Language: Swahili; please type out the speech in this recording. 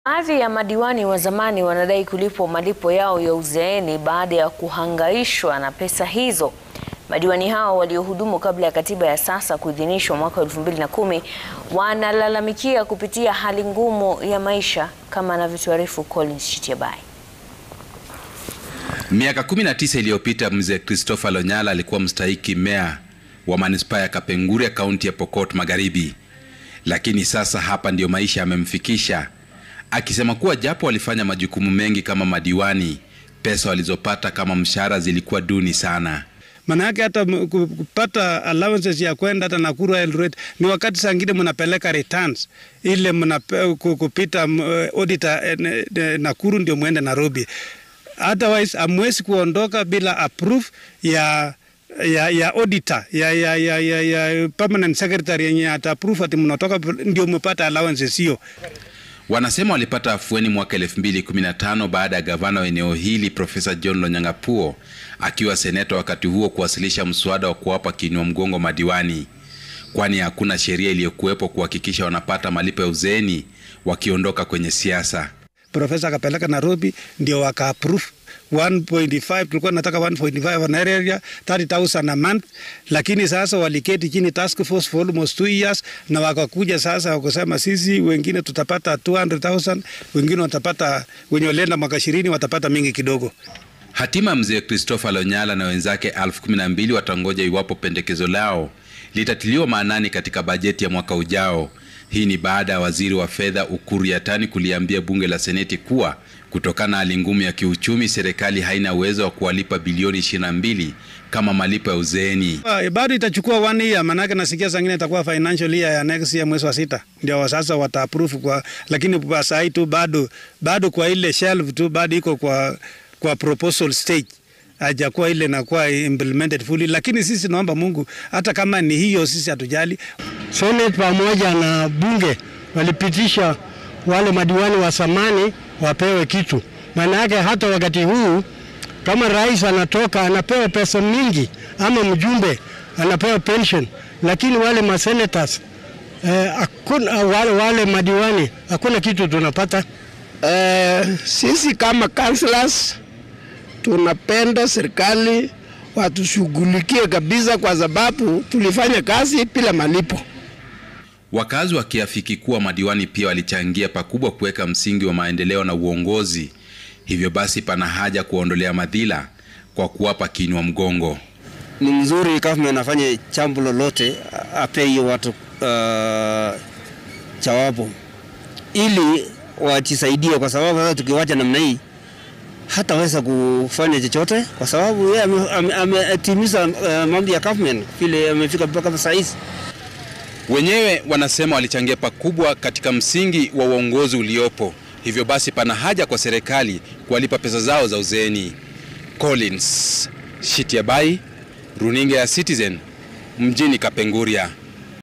Baadhi ya madiwani wa zamani wanadai kulipwa malipo yao ya uzeeni baada ya kuhangaishwa na pesa hizo. Madiwani hao waliohudumu kabla ya katiba ya sasa kuidhinishwa mwaka 2010 wanalalamikia kupitia hali ngumu ya maisha kama anavyotuarifu Collins Shitiabai. Miaka 19 iliyopita mzee Christopher Lonyala alikuwa mstahiki meya wa manispaa ya Kapenguria kaunti ya Pokot Magharibi, lakini sasa hapa ndiyo maisha yamemfikisha, akisema kuwa japo walifanya majukumu mengi kama madiwani, pesa walizopata kama mshahara zilikuwa duni sana. Maana yake hata kupata allowances ya kwenda hata Nakuru Eldoret ni wakati saa ngine mnapeleka returns ile mna kupita auditor Nakuru ndio muende Nairobi. Otherwise amwezi kuondoka bila approve ya ya ya auditor ya ya ya, ya, ya permanent secretary yenye ata approve ati mnatoka ndio mpata allowances hiyo. Wanasema walipata afueni mwaka 2015 baada ya gavana wa eneo hili Profesa John Lonyangapuo akiwa seneta wakati huo kuwasilisha mswada wa kuwapa kiinua mgongo madiwani, kwani hakuna sheria iliyokuwepo kuhakikisha wanapata malipo ya uzeeni wakiondoka kwenye siasa. Profesa akapeleka Nairobi ndio waka approve 1.5 tulikuwa nataka 1.5 on area 30000 a month, lakini sasa waliketi chini task force for almost two years, na wakakuja sasa wakasema sisi wengine tutapata 200,000 wengine watapata, wenye walienda mwaka 20 watapata mingi kidogo. Hatima mzee Christopher Lonyala na wenzake elfu kumi na mbili watangoja iwapo pendekezo lao litatiliwa maanani katika bajeti ya mwaka ujao. Hii ni baada ya waziri wa fedha Ukur Yatani kuliambia bunge la seneti kuwa kutokana na hali ngumu ya kiuchumi, serikali haina uwezo wa kuwalipa bilioni 22 kama malipo ya uzeeni. Uh, bado itachukua one year, manake nasikia sangine itakuwa financial year ya next year mwezi wa sita ndio sasa wata approve kwa, lakini kwa saa hii tu bado bado kwa ile shelf tu bado iko kwa kwa proposal stage hajakuwa ile nakuwa implemented fully, lakini sisi naomba Mungu, hata kama ni hiyo, sisi hatujali. Senate pamoja na bunge walipitisha wale madiwani wa zamani wapewe kitu. Maana yake hata wakati huu kama rais anatoka anapewa pesa mingi, ama mjumbe anapewa pension, lakini wale masenators eh, akuna, wale, wale madiwani hakuna kitu tunapata. Eh, sisi kama councillors tunapenda serikali watushughulikie kabisa, kwa sababu tulifanya kazi bila malipo. Wakazi wakiafiki kuwa madiwani pia walichangia pakubwa kuweka msingi wa maendeleo na uongozi, hivyo basi pana haja kuwaondolea madhila kwa kuwapa kiinua mgongo. Ni mzuri government afanye jambo lolote, ape hiyo watu uh, jawabu ili wajisaidie, kwa sababu sasa tukiwacha namna hii hataweza kufanya chochote, kwa sababu yeye ametimiza ame, ame uh, mambo ya government vile amefika mpaka saa hizi. Wenyewe wanasema walichangia pakubwa katika msingi wa uongozi uliopo, hivyo basi pana haja kwa serikali kuwalipa pesa zao za uzeeni. Collins Shitiabai, runinga ya Citizen, mjini Kapenguria.